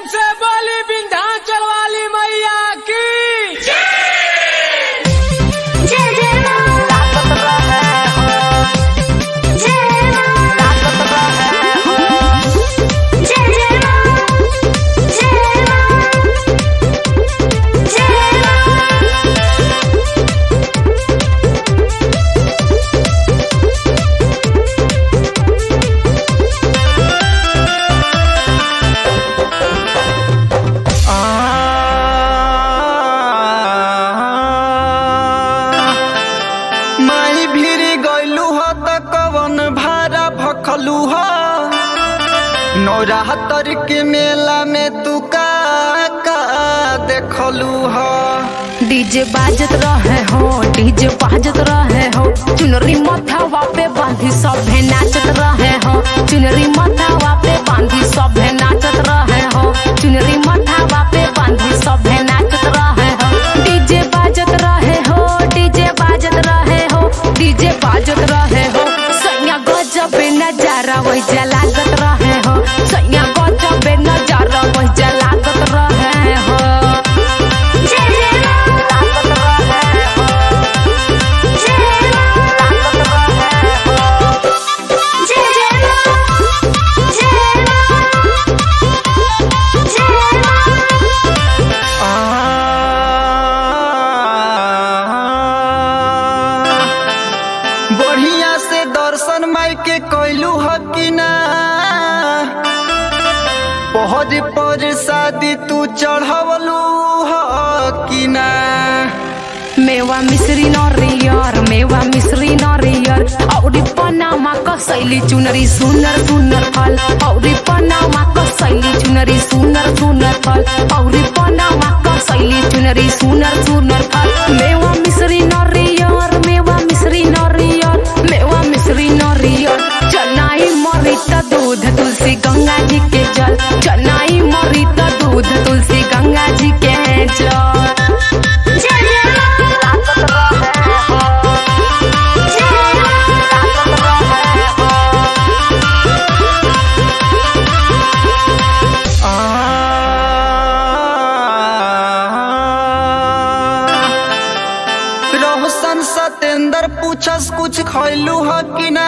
से बोली विंध्याचल वाली मैया की जय जय मां ताकत रहे हो जय मां ताकत रहे हो जय जय मां जय मां जय मां माई भिरी गइलू ह त कवन भारा भखलू ह नौराहतर के मेला में तू का का देखलू ह डीजे बाजत रहे हो डीजे बाजत रहे हो चुनरी मथावा पे बांधी सभे नाचत रहे हो चुनरी मथावा पे बांधी सभे नाचत रहे हो चुनरी मथावा पे बांधी सभे नाचत रहे हो डीजे बाजत रहे हो डीजे बाजत रहे हो डीजे बाजत रहे हो सैया गजब नजारा वही लागत रहे हो सैया गजब नजारा वही लागत रहे हो जय जय मां ताकत रहे हो जय मां ताकत रहे हो जय जय मां जय मां जय मां बढ़िया से दर्शन माई के कैलू ह कि ना पहर पर शादी तू चढ़वलू ह कि ना मेवा मिश्री नरियर मेवा मिश्री नरियर औरी पनामा कसैली चुनरी सुनर सुनर फल औरी पनामा कसैली चुनरी सुनर सुनर फल औरी पनामा कसैली चुनरी सुनर सुनर फल मेवा मिश्री नरियर मेवा मिश्री नरियर मेवा मिश्री नरियर चनाई मरी त दूध तुलसी गंगा जी के जल चनाई मरी त दूध तुलसी गंगा जी के जल जय जय मां ताकत रहे हो जय मां ताकत रहे हो रोशन सतेंद्र पूछस कुछ खैलू ह कि ना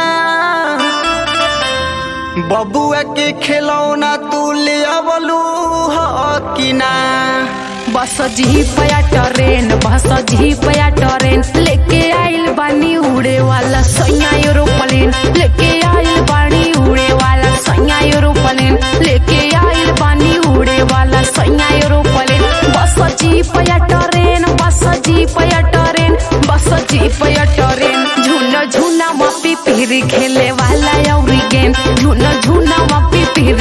बबुआ के खिलौना तू ले अबलू ह कि ना बस जी पया ट्रेन बस जी पया ट्रेन लेके आइल बानी उड़े वाला सैया एरोप्लेन लेके आइल बानी उड़े वाला सैया एरोप्लेन लेके आइल बानी उड़े वाला सैया एरोप्लेन बस जी पया ट्रेन बस जी पया ट्रेन बस जी पया ट्रेन झूना झूना मपी पीर खेले वाला औरी गेम झूना झूना मपी पीर